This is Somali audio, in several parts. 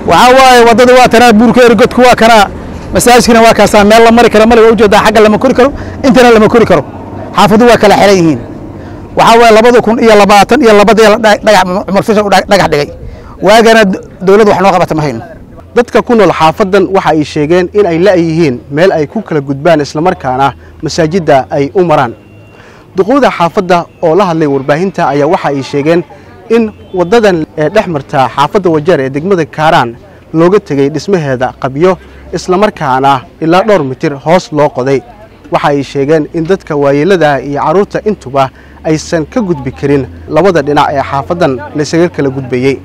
waxaa waaye waddada waa tanaa buurka erigodku waa kanaa masaajidkina waa kaasaa meel la mari karo male waa ujeedaa xagga lama kori karo intana lama kori karo xaafadu waa kala xiran yihiin waxaa waaye labada kun iyo labaatan iyo labadii dhagax cumar fishan u dhagax dhigay waagana dowladda wax noo qabata ma hayno dadka ku nool xaafadan waxa ay sheegeen in ay la'yihiin meel ay ku kala gudbaan islamarkaana masaajidda ay u maraan duqowda xaafadda oo la hadlay warbaahinta ayaa waxa ay sheegeen in waddadan ee dhex marta xaafadda wajeer ee degmada kaaraan looga tegey dhismaheeda qabyo islamarkaana ilaa dhowr mitir hoos loo qoday waxa ay sheegeen in dadka waayeelada iyo carruurta intuba aysan ka gudbi karin labada dhinac ee xaafaddan laysaga kala gudbayey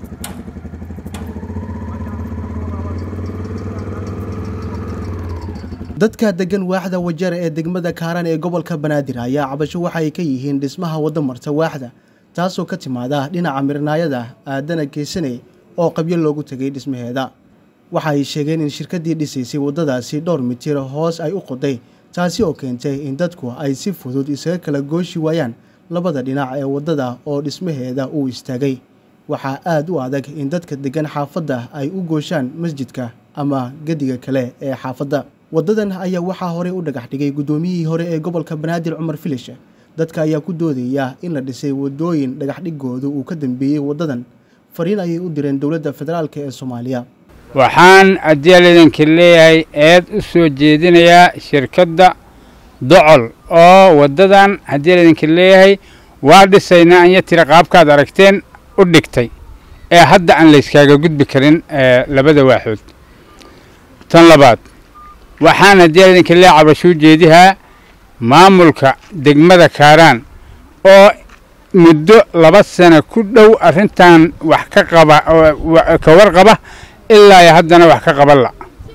dadka degan waaxda wajeer ee degmada kaaraan ee gobolka banaadir ayaa cabasho waxa ay ka yihiin dhismaha wadda marta waaxda taasoo ka timaada dhinaca mirnaayada aadana geesane oo qabyo loogu tegay dhismaheeda waxa ay sheegeen in shirkaddii dhisaysay waddadaasi dhowr mitir hoos ay u qoday taasi oo keentay in dadku ay si fudud isaga kala gooshi waayaan labada dhinac ee waddada oo dhismaheeda uu istaagay waxaa aad u adag in dadka deggan xaafadda ay u gooshaan masjidka ama gediga kale ee xaafadda waddadan ayaa waxaa horey u dhagax dhigay guddoomiyihii hore ee gobolka banaadir cumar filish dadka ayaa ku doodaya in la dhisay waddooyin dhagaxdhigoodu uu ka dambeeyey waddadan fariin ayay u direen dowladda federaalk ee soomaaliya waxaan adyaalidanka leeyahay eed u soo jeedinayaa shirkadda docol oo waddadan hadyaalidanka leeyahay waa dhisaynaa anya tira qaabkaad aragteen u dhigtay ee hadda aan layskaaga gudbi karin labada waaxood tan labaad waxaan hadyaalidanka leeyahay cabashuu jeedihaa maamulka degmada kaaraan oo muddo laba sano ku dhow arrintan wax ka qaba ka warqaba ilaa iyo haddana wax ka qaban la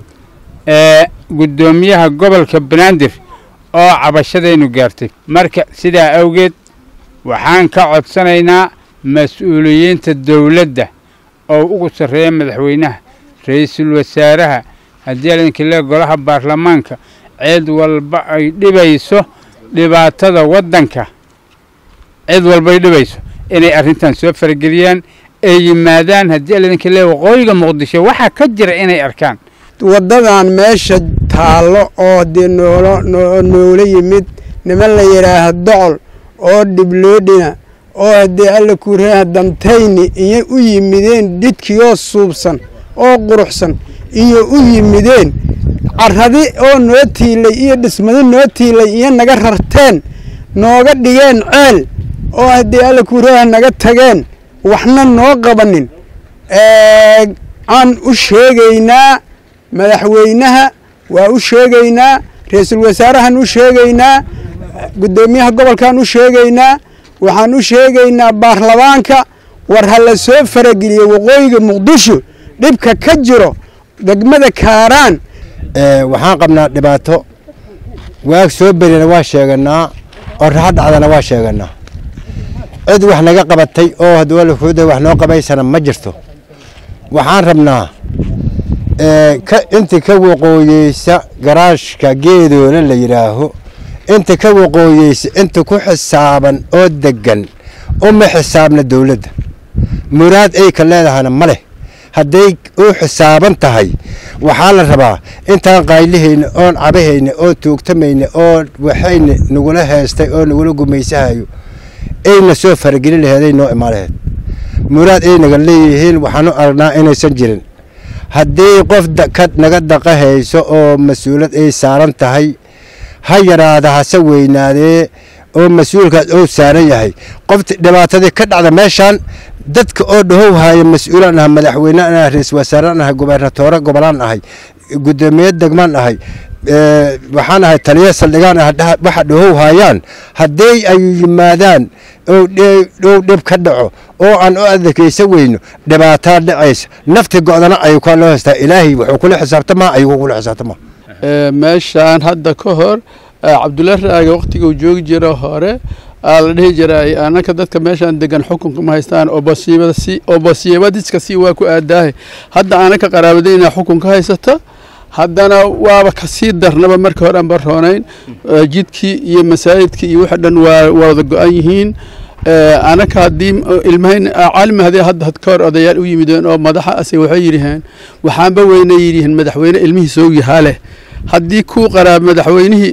ee guddoomiyaha gobolka banaadir oo cabashadaynu gaartay marka sidaa awgeed waxaan ka codsanaynaa mas-uuliyiinta dowladda oo ugu sarreeya madaxweynaha ra-iisul wasaaraha haddii alinka le golaha baarlamaanka cid walba ay dhibayso dhibaatada waddanka cid walba ay dhibayso inay arrintan soo farageliyaan ay yimaadaan haddii alinka le waqooyiga muqdisho waxaa ka jira inay arkaan waddadan meesha taallo oo dee noolo noola yimid niman la yidhaaha docol oo dhibloodhina oo haddee alla kuuraha dantayni iyo u yimideen dhidkiyoo suubsan oo quruxsan iyo u yimideen carradi oo noo tiilay iyo dhismadi noo tiilay iyo naga rarteen nooga dhigeen ceel oo haddii alla kuuraha naga tageen waxna noo qabanin aan u sheegaynaa madaxweynaha waa u sheegaynaa ra-iisul wasaarahan u sheegaynaa guddoomiyaha gobolkan u sheegaynaa waxaan u sheegaynaa baarlamaanka war ha la soo farageliyo waqooyiga muqdisho dhibka ka jiro degmada kaaraan waxaan qabnaa dhibaato waag soo berina waa sheeganaa oo raxa dhacdana waa sheeganaa cid wax naga qabatay oo hadwalafooda wax noo qabaysana ma jirto waxaan rabnaa inta ka waqooyeysa garaashka geedoona la yidhaaho inta ka waqooyeysa inta ku xisaaban oo degan uma xisaabna dowladda muraad ay ka leedahana ma leh hadday u xisaaban tahay waxaa la rabaa intaan qaylihayna oon cabahayna oo tuugtamayna oo waxayna nagula heestay oo nagula gumaysahayo ayna soo faragelin laheeday noo imaan laheed muraad ay naga leeyihiin waxaanu aragnaa inaysan jirin haddii qof ka naga daqahayso oo mas-uulad ay saaran tahay ha yaraada hase weynaadee oo mas-uulkaas ou saaran yahay qofta dhibaatadii ka dhacda meeshaan dadka oo dhahow haya mas-uulaan ahay madaxweynean ahay ra-isul wasaaraan ahay gobernatoore gobolaan ahay guddoomiye degmaan ahay waxaan ahay taliya saldhigaan ah waxa dhahow hayaan haddii ay yimaadaan dhow dhib ka dhaco oo aan u adakaysa weyno dhibaataa dhacaysa nafti go'dana ayuu kaa loo haystaa ilaahay wuxuu kula xisaabtamaa ayuu kula xisaabtamaa meeshaan hadda ka hor cabdulla raaga waktiguu joogi jiro hore aa la dhihi jiray anaka dadka meeshaan degan xukunka ma haystaan obasiibadiska si waa ku aadaahay hadda anaka qaraabadayna xukunka haysata haddana waaba kasii darnaba markii hore aan baroonayn jidkii iyo masaajidkii iyo waxa dhan waa wada go-an yihiin anaka haddii ilmahayn caalimi hadii hadda had ka hor odayaal u yimideen oo madaxa ase waxay yidhaheen waxaanba weyne yidhihiin madaxweyne ilmihii soo yahaa leh haddii kuu qaraab madaxweynihii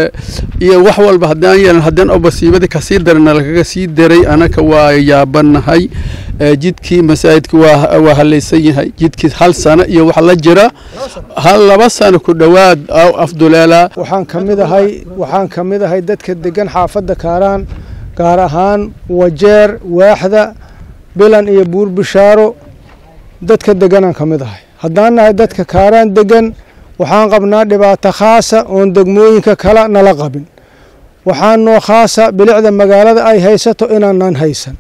iyo wax walba haddaan yeelan haddaan obasiibada kasii darana lagaga sii daray anaka waa yaabanahay jidkii masaajidka waa waa halaysan yahay jidkii hal sano iyo wax la jira hal laba sano ku dhowaad afduleela waxaan ka mid ahay waxaan ka mid ahay dadka degan xaafadda kaaraan gaar ahaan wajeer waaxda bilan iyo buur bishaaro dadka deganaan ka mid ahay haddaan nahay dadka kaaraan degan waxaan qabnaa dhibaato khaasa oon degmooyinka kale nala qabin waxaan noo khaasa bilicda magaalada ay haysato inaanan haysan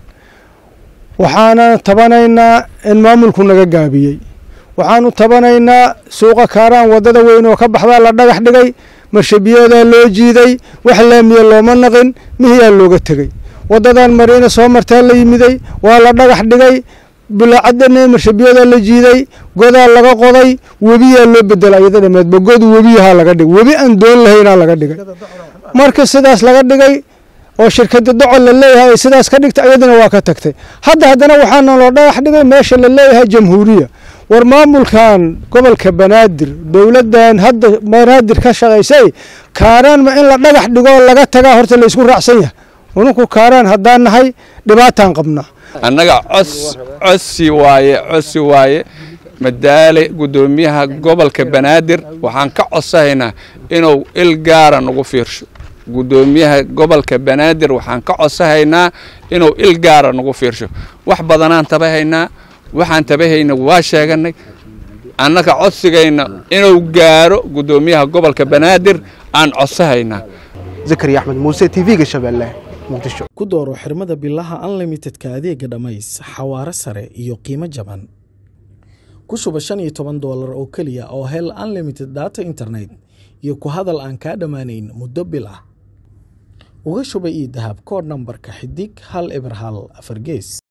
waxaanan tabanaynaa in maamulku naga gaabiyey waxaanu tabanaynaa suuqa kaaraan waddada weyn oo ka baxdaa la dhagax dhigay marshabiyadaa loo jiiday wax laamiya looma naqin mihiyaa looga tegey waddadan mariina soo martaa la yimiday waa la dhagax dhigay bilaacadana marshabiyadaa la jiiday godaa laga qoday webiyaa loo bedela iyada dhameedba god webiyahaa laga dhigay webi aan doon lahaynaa laga dhigay marka sidaas laga dhigay oo shirkada docol la leeyahay ay sidaas ka dhigtay iyadana waa ka tagtay hadda haddana waxaana loo dhagax dhigay meesha la leeyahay jamhuuriya war maamulkan gobolka banaadir dowladdan hadda banaadir ka shaqaysay kaaraan ma in la dhagax dhigoo laga tagaa horta la isku raacsan yahay ununku kaaraan haddaan nahay dhibaataan qabnaa annaga cos cosi waaye cosi waaye madaale guddoomiyaha gobolka banaadir waxaan ka codsahaynaa inuu il gaara nagu fiirsho guddoomiyaha gobolka banaadir waxaan ka codsahaynaa inuu il gaara nagu fiirsho wax badanaan tabahaynaa waxaan tabahayna waa sheeganay annaga codsigayna inuu gaaro guddoomiyaha gobolka banaadir aan codsahaynaa zakariya axmed muuse t v-ga shabeelle muqdisho ku dooro xirmada bilaha unlimitedka adeega dhammays xawaare sare iyo qiimo jaban ku shuba shan iyo toban doolar oo keliya oo hel unlimited data internet iyo ku hadal aan kaa dhammaanayn muddo bil ah uga shuba ii dahab koodh nambarka xidig hal eber hal afar gees